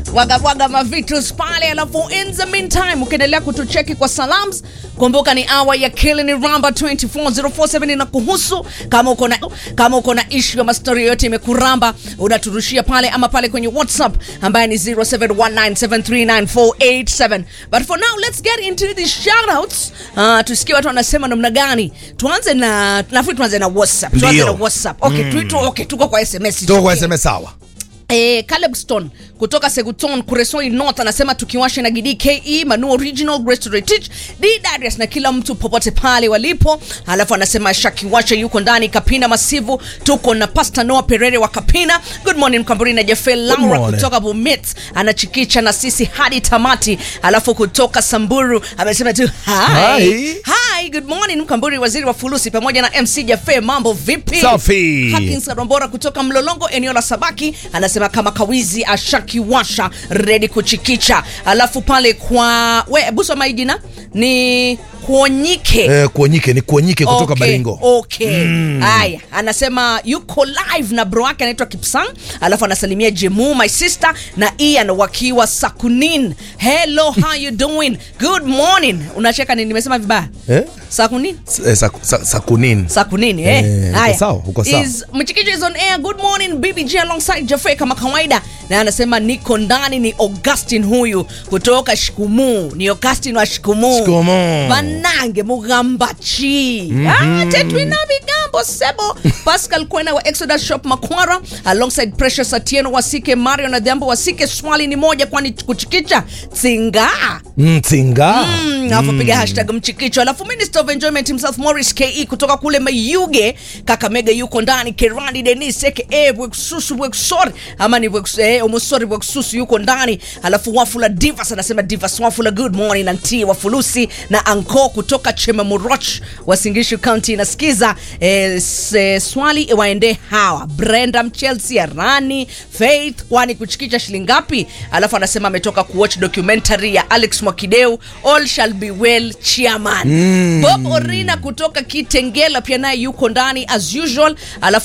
wagabwaga mavitus pale, alafu in the meantime ukiendelea kutucheki kwa salams, kumbuka ni awa ya Killing Ramba 24047 na kuhusu. Kama uko na kama uko na issue ama story yoyote imekuramba, unaturushia pale ama pale kwenye WhatsApp ambaye ni 0719739487. But for now let's get into the shoutouts. Uh, tusikie watu wanasema namna gani. Tuanze na nafikiri tuanze na WhatsApp. Tuanze Ndio. na WhatsApp. Okay, mm. tu, okay, tuko kwa SMS. Tuko kwa Okay. SMS sawa. Eh, Caleb Stone kutoka Seguton Kuresoi North anasema tukiwashe na Gidi KE Manu Original Grace to Retich D Darius na kila mtu popote pale walipo. Alafu anasema Shakiwashe yuko ndani Kapina Masivu, tuko na Pastor Noah Perere wa Kapina. Good morning Mkamburi na Jeffel Laura morning. kutoka Bomet anachikicha na sisi hadi tamati. Alafu kutoka Samburu amesema tu hi. Hi. Hi, good morning Mkamburi waziri wa fulusi pamoja na MC Jaffe, mambo vipi? Safi. Hakins Rombora kutoka Mlolongo eneo la Sabaki anasema kama kawizi ashakiwasha redi kuchikicha. Alafu pale kwa we buso maijina ni kuonyike Eh, kuonyike ni kuonyike kutoka Okay, Baringo. Okay. Haya, anasema yuko live na bro wake anaitwa Kipsang, alafu anasalimia Jemu my sister na Ian wakiwa Sakunin. Hello, how you doing? Good morning. Unacheka nini? Nimesema vibaya? Eh? Sakunin? Eh, saku- sa- Sakunin. Sakunini eh. Eh, uko Haya. sawa, uko sawa. Is Mchikicho is on air. Good morning BBG alongside Jaffe kama kawaida. Na anasema niko ndani ni Augustine huyu kutoka Shikumu. Ni Augustine wa Shikumu. Shikumu. Banange Mugambachi. Ah, Tetwina Bigambo Sebo. Pascal Kwena wa Exodus Shop Makwara alongside Precious Atieno Wasike Mario na Dhiambo Wasike. Swali ni moja kwani kuchikicha tsinga. Mtinga. Mm, alafu piga hashtag mchikicho alafu minister of enjoyment himself morris ke kutoka kule mayuge kakamega yuko ndani kerandi denis aka bweksusu bweksori ama ni Bweks- eh, omosori bweksusu yuko ndani alafu wafula divas anasema divas wafula good morning anti wafulusi na anko kutoka chemamoroch wasingishu county nasikiza eh, s- eh, swali waende hawa brenda mchelsea rani faith kwani kuchikicha shilingi ngapi alafu anasema ametoka kuwatch documentary ya alex mwakideu all shall be well chairman bob orina kutoka kitengela pia naye yuko ndani as usual alafu